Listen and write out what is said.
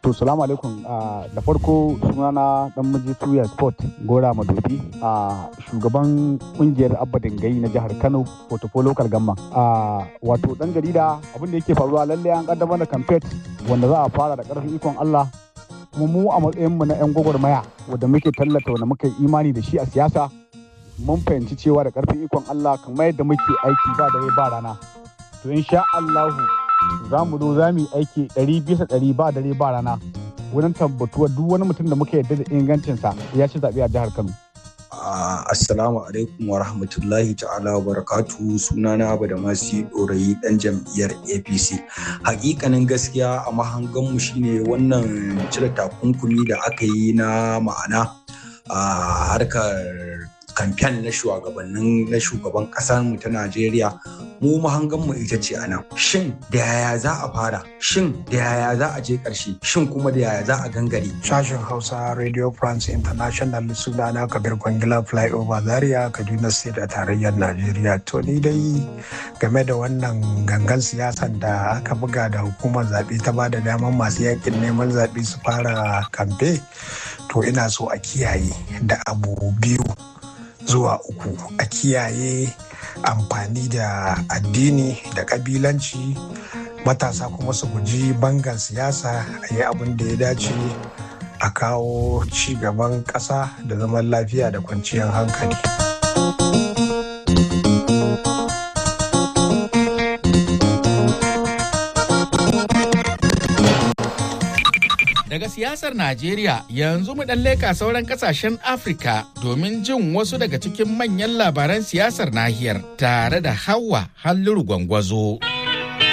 To salamu alaikum da farko sunana dan miji tuya sport gora madobi a shugaban kungiyar abba dangai na jihar Kano Portfolio local gamma. Wato dan jarida abin da yake faruwa lalle an kaddamar da campaign wanda za a fara da karfin ikon Allah kuma mu a matsayin mu na yan gwagwarmaya wanda muke tallata wanda muka yi imani da shi a siyasa mun fahimci cewa da karfin ikon Allah kamar yadda muke aiki ba dare ba rana. To insha Allahu za mu zo za mu yi aiki ɗari bisa ɗari ba dare ba rana wurin tabbatuwa duk wani mutum da muka yarda da ingancinsa ya ci zaɓe a jihar Kano. Assalamu alaikum wa rahmatullahi ta'ala wa barakatu sunana abu da masu ɗorayi ɗan jam'iyyar APC. Hakikanin gaskiya a mahanganmu shine wannan cire takunkumi da aka yi na ma'ana a harkar kamfen na shugabannin na shugaban kasar mu ta Najeriya mu mahangan mu ita ce anan shin da yaya za a fara shin da yaya za a je karshe shin kuma da yaya za a gangare sashen Hausa Radio France International sunana Kabir Kwangila Flyover Zaria Kaduna State a tarayyar Najeriya to ni dai game da wannan gangan siyasan da aka buga da hukumar zaɓe ta ba da daman masu yakin neman zaɓe su fara kamfe to ina so a kiyaye da abu biyu zuwa uku a kiyaye amfani da addini da kabilanci matasa kuma su guji bangan siyasa a yi abin da ya dace a kawo ci gaban ƙasa da zaman lafiya da kwanciyar hankali. daga siyasar Najeriya yanzu mu dan leka sauran kasashen Afirka domin jin wasu daga cikin manyan labaran siyasar nahiyar tare da Hawa Halliru Gwangwazo.